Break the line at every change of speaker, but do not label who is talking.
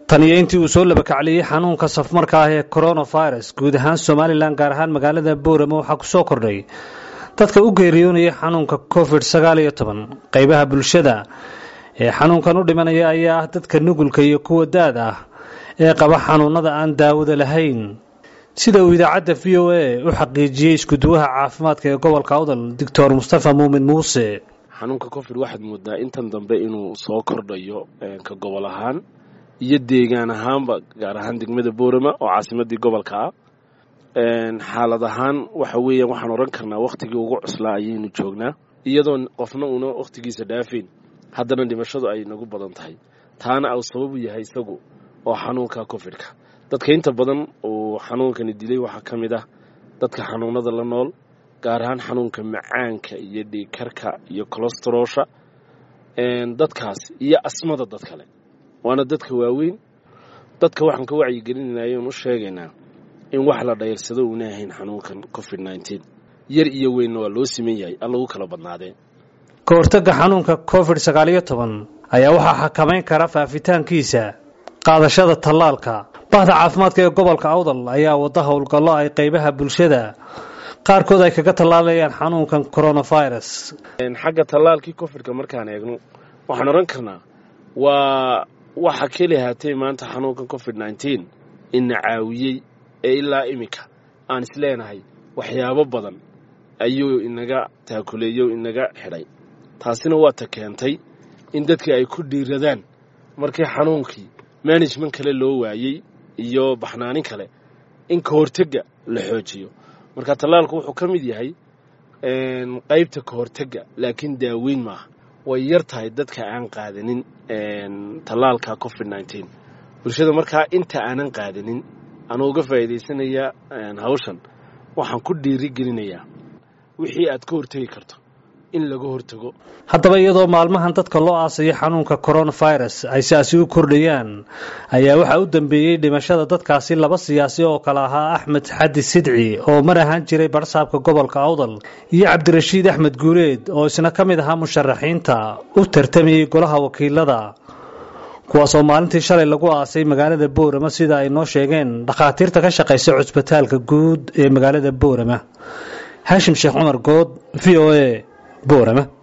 tan iyo intii uu soo labakacliyey xanuunka safmarka ah ee coronavirus guud ahaan somalilan gaar ahaan magaalada boorama waxaa kusoo kordhay dadka u geeriyoonaya xanuunka covid sagaal iyo toban qeybaha bulshada ee xanuunkan u dhimanaya ayaa ah dadka nugulka iyo kuwa daad ah ee qaba xanuunada aan daawada lahayn sida uu idaacadda v o a u xaqiijiyey iskuduwaha caafimaadka ee gobolka awdal doctor mustafa muumin muuse
xanuunka covid waxaad moodaa intan dambe inuu soo kordhayo ka gobol ahaan iyo deegaan ahaanba gaar ahaan degmada boorama oo caasimadii gobolka ah xaalad ahaan waxa weeyaan waxaan odhan karnaa wakhtigii ugu cuslaa ayaynu joognaa iyadoo qofna uuna wakhtigiisa dhaafayn haddana dhimashadu ay nagu badan tahay taana uu sababu yahay isagu oo xanuunka covidka dadka inta badan uu xanuunkani dilay waxaa ka mid ah dadka xanuunada la nool gaar ahaan xanuunka macaanka iyo dhiigkarka iyo colestarosha dadkaas iyo asmada dad kale waana dadka waaweyn dadka waxaan ka wacyigelinayna oon u sheegaynaa in wax la dhayrsado uuna ahayn xanuunkan covid nneteen yar iyo weynna waa loo siman yahay aan lagu kala badnaadee
ka hortagga xanuunka covid sagaal iyo toban ayaa waxaa xakamayn kara faafitaankiisa qaadashada tallaalka bahda caafimaadka ee gobolka awdal ayaa wada howlgallo ay qeybaha bulshada qaarkood ay kaga tallaalayaan xanuunkan coronavirus
xagga tallaalkii covidka markaan eegno waxaan odhan karnaa waa waxa keli haatee maanta xanuunkan covid nneteen ina caawiyey ee ilaa iminka aan isleenahay waxyaabo badan ayuu inaga taakuleeyo inaga xidhay taasina waa ta keentay in dadkii ay ku dhiiradaan markii xanuunkii management kale loo waayey iyo baxnaanin kale in ka hortega la xoojiyo marka tallaalku wuxuu ka mid yahay qaybta ka hortega laakiin daaweyn maaha way yar tahay dadka aan qaadanin tallaalka covid nneteen bulshada markaa inta aanan qaadanin anuu uga faa'iidaysanaya hawshan waxaan ku dhiiri gelinayaa wixii aad ka hortegi karto in laga hortago
haddaba iyadoo maalmahan dadka loo aasayo xanuunka coronavirus ay siaasi u kordhayaan ayaa waxaa u dambeeyey dhimashada dadkaasi laba siyaasi oo kale ahaa axmed xadi sidci oo mar ahaan jiray barsaabka gobolka awdal iyo cabdirashiid axmed guureed oo isna ka mid ahaa musharaxiinta u tartamayey golaha wakiilada kuwaasoo maalintii shalay lagu aasay magaalada boorama sida ay noo sheegeen dhakhaatiirta ka shaqaysa cusbitaalka guud ee magaalada boorama haashim sheekh cumar good v o a boorama